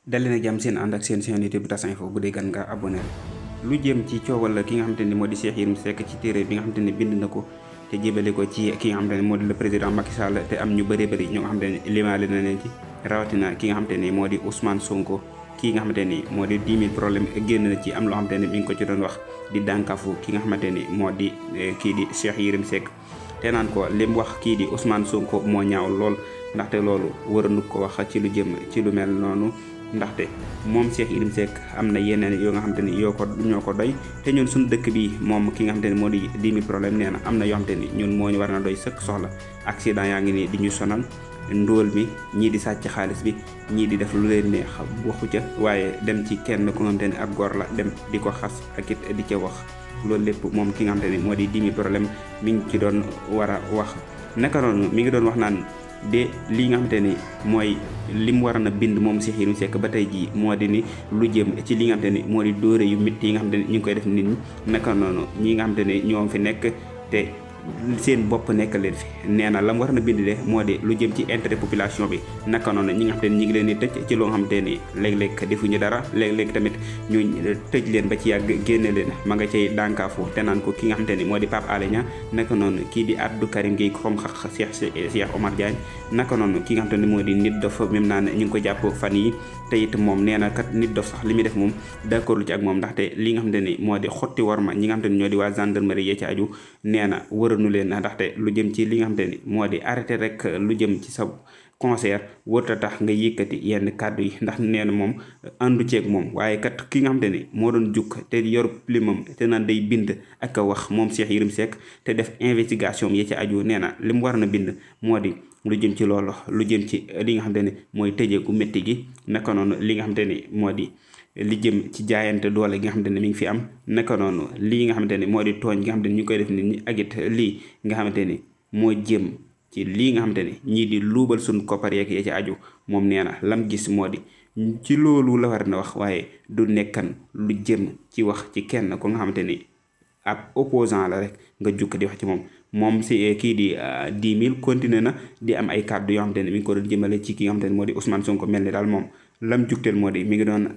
dalee na jàmm seen ànd ak seen chaîne YouTube Tas Info bu dee gan nga abonné lu jëm ci coowal ki nga xamante ni moo di Cheikh Yérim Seck ci téere bi nga xamante ni bind na ko te jébale ko ci ki nga xamante ne moo di le président Macky Sall te am ñu bëree bëri ñoo nga xamante ni limaale na leen ci rawatina ki nga xamante ni moo di Ousmane Sonko kii nga xamante ni moo di 10 000 problème génn na ci am loo xamante ni mi ngi ko ci doon wax di dànkafu ki nga xamante ni moo di kii di Cheikh Yérim Seck te naan ko li mu wax kii di Ousmane Sonko moo ñaaw lool ndaxte loolu waranu ko wax ci lu jëm ci lu mel noonu ndaxte moom Cheikh Yérim Seck am na yeneen yoo nga xamante ni yoo ko ñoo ko doy te ñun suñu dëkk bi moom ki nga xamante ni moo di 10 000 problème nee na am na yoo xamante ni ñun moo ñu war na doy sëkk soxla accident yaa ngi nii di ñu sonal ndóol bi ñii di sàcc xaalis bi ñii di def lu leen neex waxu ca waaye dem ci kenn ku nga xamante ni ab góor la dem di ko xas ak it di ca wax loolu lépp moom ki nga xamante ni moo di 10 000 problème mi ngi ci doon war a wax naka noonu mi ngi doon wax naan de lii nga xamante ni mooy li mu waroon a bind moom Cheikh Yérim Seck ba tey jii moo di ni lu jëm ci li nga xamante ni moo di dóore yu métti yi nga xamante ni ñu ngi koy def nit ñi naka noonu ñi nga xamante ni ñoom fi nekk te seen bopp nekk leen fi nee na la mu war na bind de moo di lu jëm ci intérêt population bi naka noonu ñi nga xamante ni ñi ngi leen di tëj ci loo nga xamante ni léeg-léeg defuñu dara léeg-léeg tamit ñu tëj leen ba ci yàgg génne leen ma nga cay dànkaafu te naan ko ki nga xamante ni moo di Pape Alé Niang naka noonu kii di Abdou Karim Gueye xom xax Cheikh Cheikh Omar Diagne naka noonu ki nga xamante ni moo di nit dof même naan ñu ngi ko jàpp fan yi te it moom nee na kat nit dof sax li muy def moom d'accord lu ci ak moom ndaxte li nga xamante ni moo di xotti war ma ñi nga xamante ni ñoo di waa gendarmerie yee ci aju nee na wëranu leen ndaxte lu jëm ci li nga xamante ni moo di arrêté rek lu jëm ci sa concert wërta tax nga yëkkati yenn kàddu yi ndax nee na moom àndu ceeg moom waaye kat ki nga xamante ni moo doon jukk te yor limam te naan day bind ak a wax moom Cheikh Yérim Seck te def investigation yi ci aju nee na li mu war na bind moo di lu jëm ci loolu lu jëm ci li nga xamante ni mooy tëjee gu métti gi naka noonu li nga xamante ni moo di li jëm ci jaayante doole gi nga xamante ne mi ngi fi am naka noonu lii nga xamante ni moo di tooñ nga xamante ni ñu koy def nit ñi ak it lii nga xamante ni moo jëm ci lii nga xamante ni ñii di luubal suñ koppar yeeg ya ci aju moom nee na lam gis moo di ci loolu la war na wax waaye du nekkan lu jëm ci wax ci kenn ko nga xamante ni ab opposant la rek nga jukk di wax ci moom moom si kii di 10 000 continué na di am ay kàddu yoo xamante ni mi ngi ko doon jëmale ci ki nga xamante ni moo di Ousmane Sonko mel ni daal moom lam jukteel moo di mi ngi doon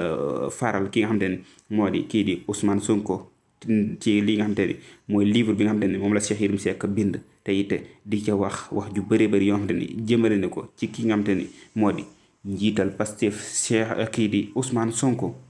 faral ki nga xamante ni moo di kii di Ousmane Sonko ci li nga xamante ni mooy livre bi nga xamante ni moom la Cheikh Yérim Seck bind te it di ca wax wax ju bëri bëri yoo xamante ni jëmale na ko ci ki nga xamante ni moo di njiital Pastef Cheikh kii di Ousmane Sonko